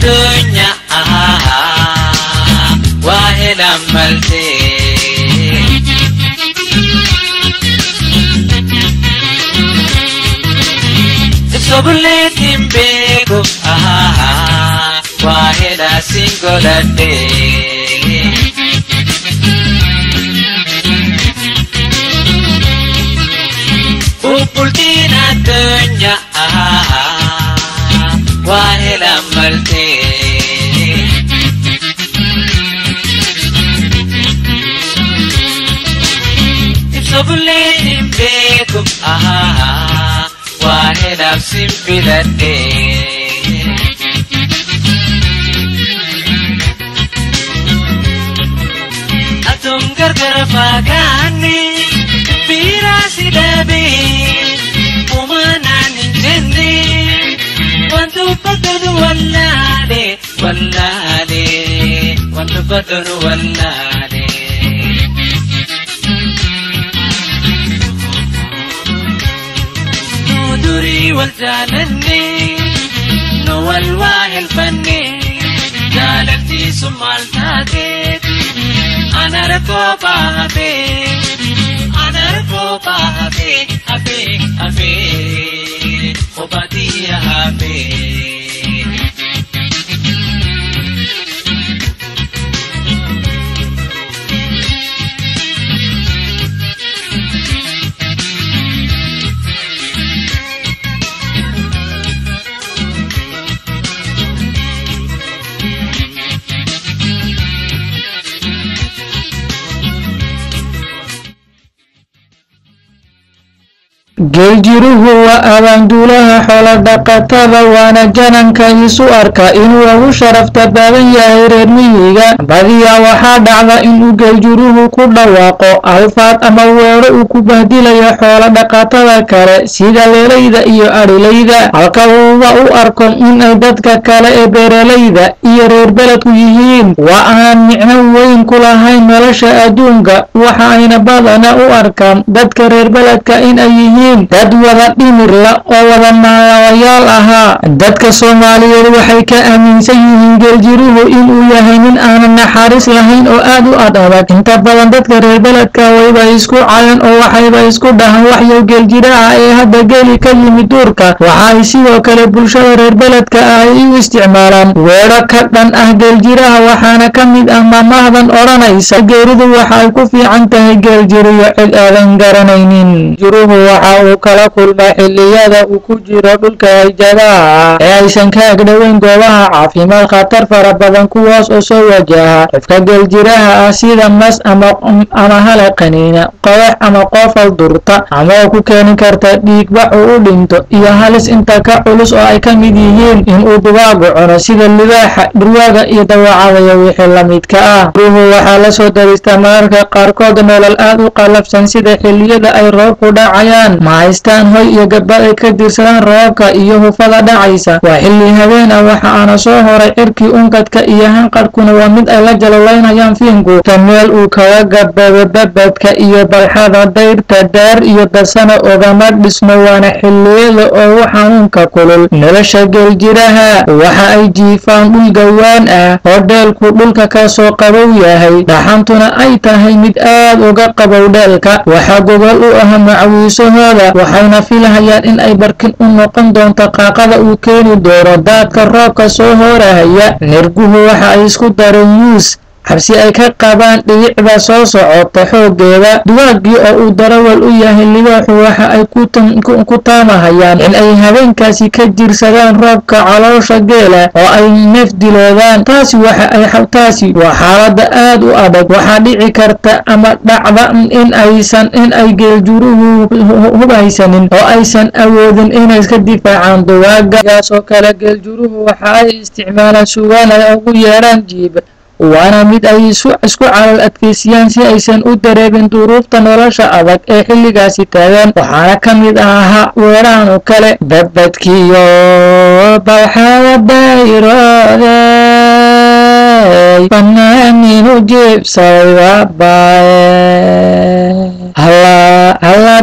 addunya waa helan malte Sobuleetiin beeku waa hela singoladhe Ubbultiin addunyaa waa hela malte Sobuleetiin beeku waa hela simbiladhe Atum gargar fagaanne biiraasi dhabe umanaan hin jenne wantu baddanu wallaale wallaale wantu baddanu wallaale. Nu durii wal jaalanne nu wal waa helfanne jaalaltiisu maal taateeti. anar ko pahabe anar ko pahabe abe abe obati habe geeljiruhu waa abaanduulaha xoolo-dhaqatada waana jananka isu arka inuu ugu sharafta badan yahay reer miyiga badiyaa waxaa dhacda inuu geeljiruhu ku dhawaaqo alfaad ama weedho uu ku bahdilayo xoolo-dhaqatada kale sida leelayda iyo adhilayda halka uuba u arko inay dadka kale ee beeralayda iyo reer beledku yihiin waa aan micno weyn ku lahayn nolosha adduunka waxa ayna badana u arkaan dadka reer beledka inay yihiin dad wada dhimirla oo wada naalayaal ahaa dadka soomaaliyeed waxay ka aaminsan yihiin geeljiruhu inuu yahay nin aanan naxariis lahayn oo aad u ad adag inta badan dadka reer beledka wayba isku cayan oo waxayba isku dhahan waxyow geeljiraha ee hadda geeli ka yimid duurka waxa ay sidoo kale bulshada reer beledka ah ay u isticmaalaan weedho ka dhan ah geeljiraha waxaana ka mid ah maamahdan odhanaysa geeridu waxa ay ku fiican tahay geeljiriyo cid aadan garanaynin jiruhu waxa uu kala kulmaa xilliyada uu ku jiro dhulka hayjadaha ah ee aysan ka agdhoweyn goobaha caafimaad khatar fara badan kuwaas oo soo wajaha qofka geeljiraha ah sida mas ama ama hala qaniina qodax ama qoofal durta ama oo ku keeni karta dhiigbax uu u dhinto iyo halis inta ka culus oo ay ka mid yihiin inuu dubaagu cuno sida libaaxa dhurwaaga iyo dawacada iyo wixii la midka ah ruuhu waxaa la soo daristaa mararka qaarkood nolol aad u qalafsan sida xilliyada ay roobku dhacayaan ma haystaan hoy iyo gabadh ay ka dirsadaan roobka iyo hufada dhacaysa waa xilli habeen ah waxa aana soo horay cirkii unkadka iyo hanqadhkuna waa mid ay la jalolaynayaan fiinku ta meel uu kaga gabado babadka iyo balxada dayrta daar iyo dasana ogama dhismo waana xilliyada ugu xanuunka kulul nolosha geeljiraha waxa ay jiifaan dhul gawaan ah oo dheelku dhulka ka soo qabow yahay dhaxantuna ay tahay mid aad uga qabow dheelka waxaa gogol u ah macawiisahooda waxayna filahayaan in ay barkin u noqon doonto qaaqada uu keeni doono daadka roobka soo hoorahaya nirguhu waxa ay isku dareen yuus xabsi ay ka qabaan dhibicda soo socota xooggeeda duwaagii oo uu darawal u yahay libaaxu waxa ay ku taamahayaan in ay habeenkaasi ka jirsadaan roobka caloosha geela oo ay neef diloodaan taasi waxa ay taasi waa xaalada aad u adag waxaa dhici karta ama dhacda in aysan in ay geeljuruhu hubhaysanin oo aysan awoodin inay iska difaacaan duwaaga gaasoo kale geeljuruhu waxa ay isticmaalaan sugaan ay ugu yeedhaan jiib waana mid ay isku calal adkeysiyaan si aysan u dareebin duruufta nolosha adag ee xilligaasi taagan waxaana ka mid ahaa weerahan oo kale babadkiyo balxada dayroodey banaaninu jiibsaday waabaye halla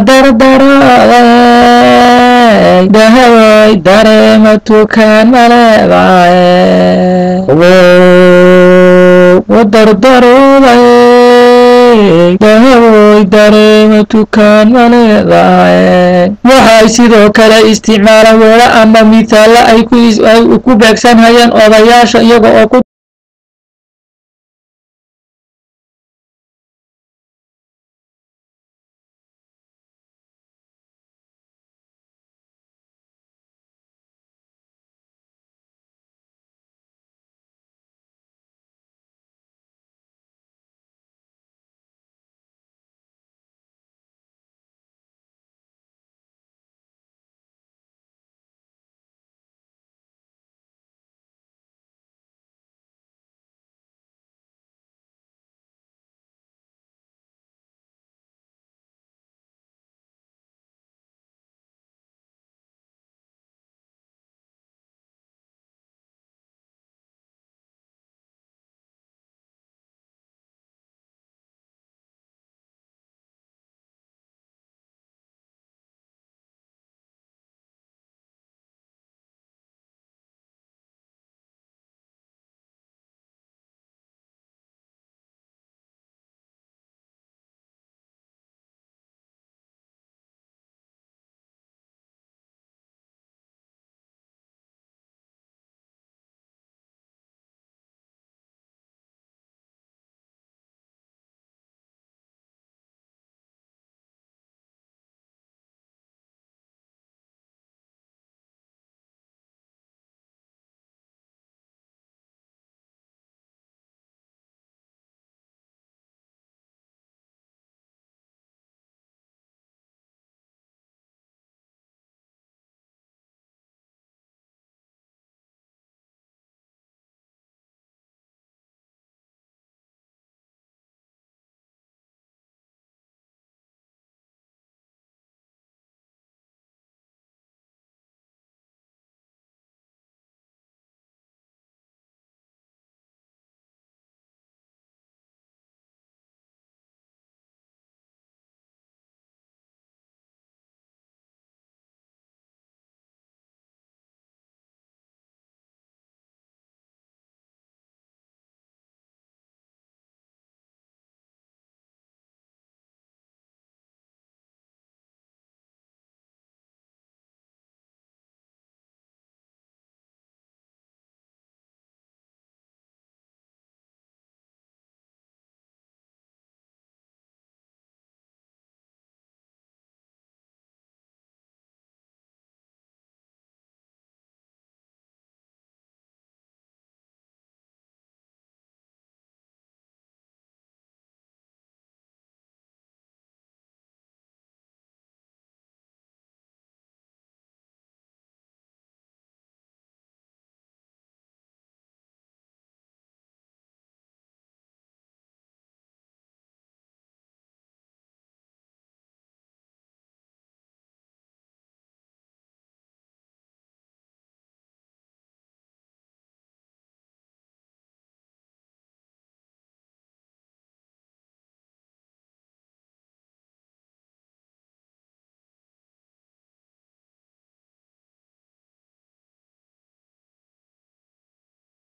dardarooday dahadoy dareema tukaan maleebaye wadardarooday dahaboy dareema tukaan ma leedahay waxay sidoo kale isticmaalaan weera ama mithaalla ay ku beegsanhayaan odayaasha iyaga oo ku